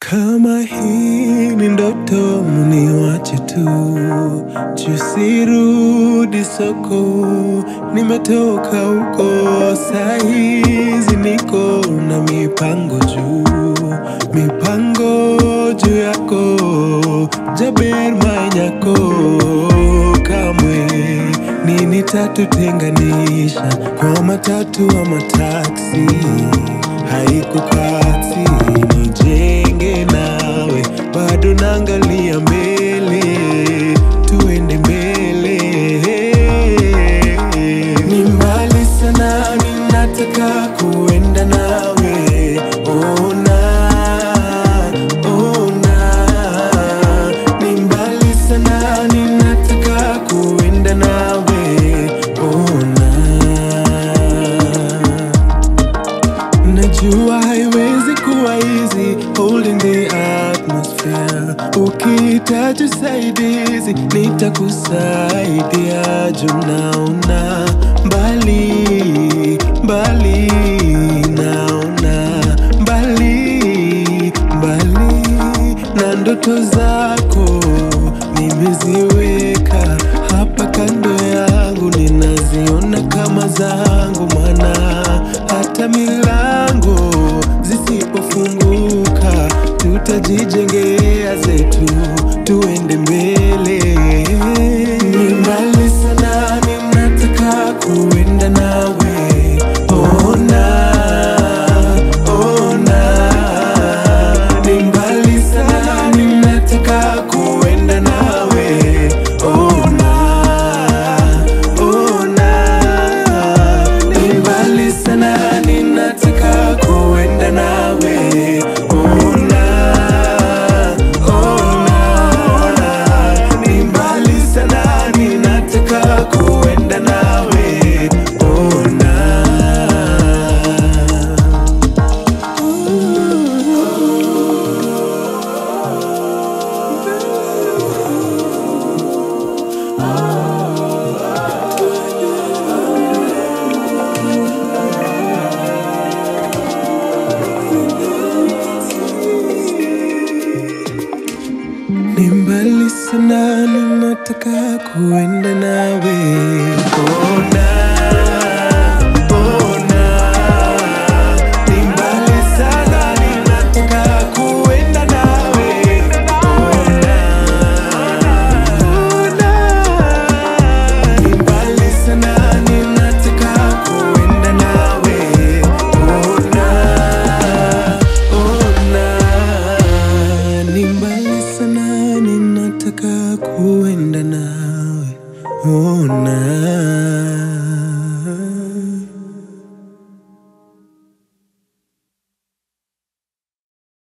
Kama hii ni ndoto, mniwache tu, tusirudi soko. Nimetoka huko, sahizi niko na mipango juu, mipango juu yako, Jaber Manyako. Kamwe nini tatutenganisha kwa matatu ama taksi, haikukati nijenge nawe, bado naangalia mbele, tuende mbele. Ni mbali sana, ninataka kuenda nawe, ona ona. Ni mbali sana, ninataka kuenda nawe, ona. Najua haiwezi kuwa easy holding the atmosphere. Ukihitaji usaidizi nitakusaidia. Juu naona mbali mbali, naona mbali mbali, na ndoto zako nimeziweka hapa kando yangu, ninaziona kama zangu, maana hata milango zisipofunguka tutajijengea zetu, tuende mbele. Ni mbali sana, ninataka kuenda nawe, ona ona. Ni mbali sana, ninataka kuenda nawe, ona ona. Ni mbali sana, ninataka kuenda nawe, ona ona. Ni mbali sana, ninataka kuenda nawe, ona. Ni mbali sana, ninataka kuenda nawe. Ona, ona. Ni mbali sana, ninataka kuenda nawe. Ona, ona. Ni mbali sana, ninataka kuenda nawe. Ona, ona. Ni mbali sana, ninataka kuenda nawe. Ona.